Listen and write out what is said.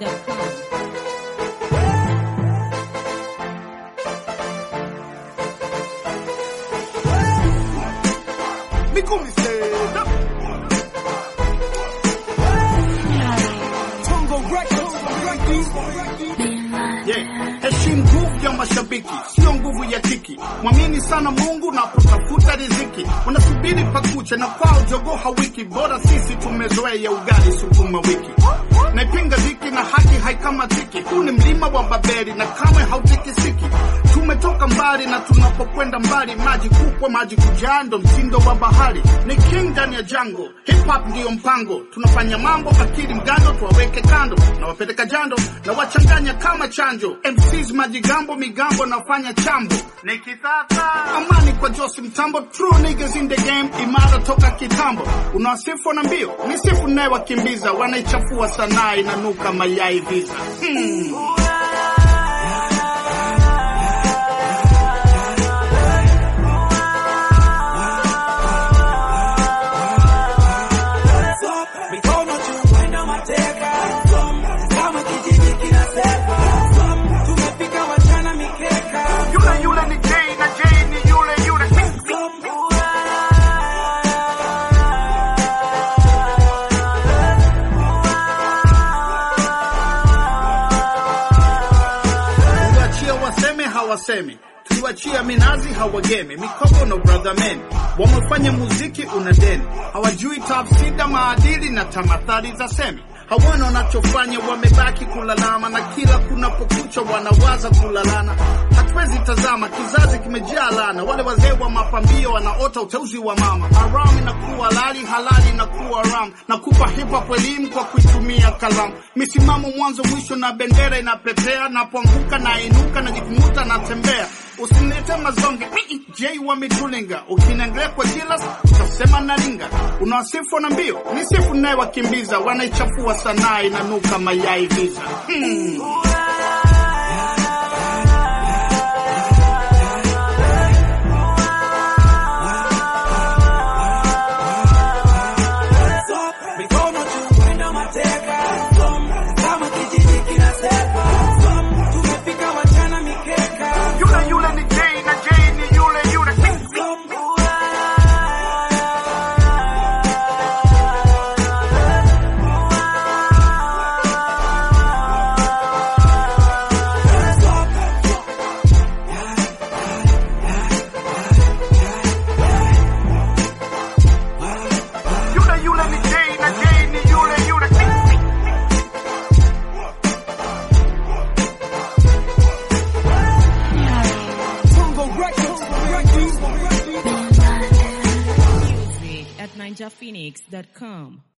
NinjaPhoenix.com. Mikumi stand up. Tongo Records. Yeah. Heshimu nguvu ya mashabiki, sio nguvu ya kiki. Mwamini sana Mungu na kutafuta riziki. Wanasubiri pakucha na kwao jogoo hawiki. Bora sisi tumezoea ugali sukuma wiki. Naipinga dhiki na haki haikamatiki. Huu ni mlima wa Babeli na kamwe hautikisiki. Tumetoka mbali na tunapokwenda mbali, maji kupwa, maji kujaa, ndo mtindo wa bahari. Ni king ndani ya jango, hip hop ndiyo mpango. Tunafanya mambo akili mgando, tuwaweke kando na wapeleka jando na wachanganya kama chanjo. MCs majigambo, migambo nafanya chambo. Ni kitata amani kwa Josi Mtambo, true niggas in the game, imara toka kitambo. Unawasifu na mbio, ni sifu naye wakimbiza, wanaichafua sanaa inanuka mayai visa. Hmm. Mikono juu kwenda mateka kama kijiji kinasema tumepika wachana mikeka Yule yule ni Jay na Jay ni yule yule. Tuliwachia waseme hawasemi, tuliwachia minazi hawagemi, mikopo no brother men wamefanya muziki una deni, hawajui tafsida maadili na tamathali za semi hawana wanachofanya, wamebaki kulalama, na kila kunapokucha wanawaza kulalana. Hatuwezi tazama, kizazi kimejaa lana. Wale wazee wa mapambio wanaota uteuzi wa mama. Haram inakuwa halali, halali inakuwa haram. Nakupa hip hop elimu kwa kuitumia kalamu, misimamo mwanzo mwisho, na bendera inapepea. Napoanguka na inuka, najikumuta natembea. Usinilete mazonge Mii, J wa mitulinga, ukiniangalia kwa jilas utasema nalinga. Unawasifu na mbio, ni sifu naye wakimbiza, wanaichafua sanaa inanuka mayai visa. Hmm. mikono juu kwenda mateka kama kijiji kinasema tumepika wachana mikeka Yule yule ni J na J ni yule yule. Yule yule ni J na J ni yule yule. Tongo Records. Music at NinjaPhoenix.com.